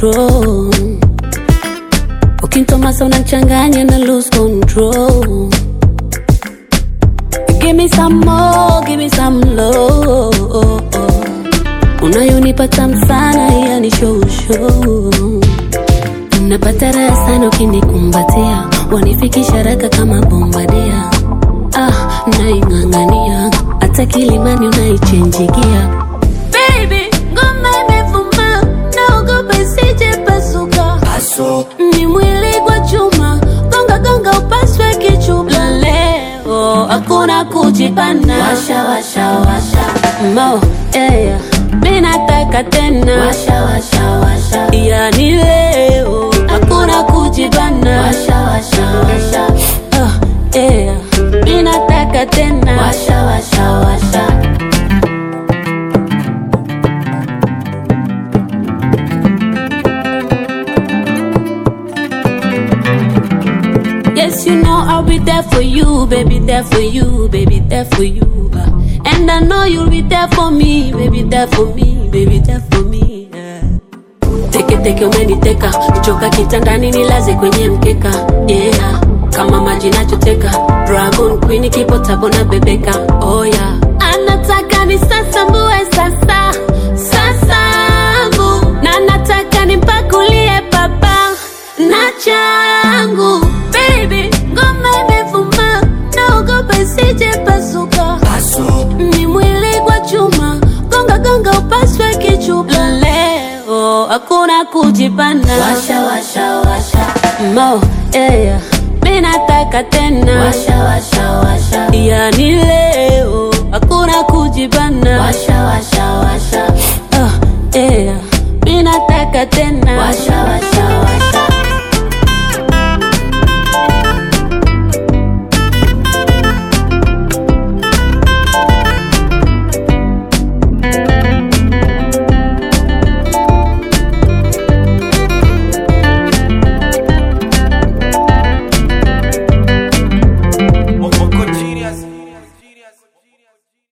control. Ukintomasa unachanganya na lose control. Give me some more, give me some love. Unayonipa tamu sana, yani show show. Napata raha sana ukinikumbatia, wanifikisha haraka kama bombadia. Ah, naing'ang'ania hata kilimani unaichenjigia. Baby, ngoma imevuma, naogopa isije pasuka. Ni mwili kwa chuma, gonga gonga upaswe kichuma. Leo hakuna kujipana, washa washa washa mo yeah. Mimi nataka tena, washa washa washa, yani leo hakuna kujibana, washa washa washa oh, yeah. Mimi nataka tena, washa washa washa Yes, you know I'll be there for you, baby, there for you, baby, there for you. uh. And I know you'll be there for me, baby, there for me, baby, there for me. yeah. Teke teke umeniteka, kuchoka kitandani nilaze kwenye mkeka. Yeah, kama maji nachoteka, Dragon Queen kipo tabo na bebeka. Oh yeah, anataka ni sasa mbue sasa sasangu, na nataka nimpakulie baba na changu baby, ngoma imevuma, naogopa isije pasuka. Ni mwili kwa chuma, gonga gonga upaswe kichupa. Leo hakuna kujipana, washa washa washa mo yeah. Mimi nataka tena, washa washa washa, yani leo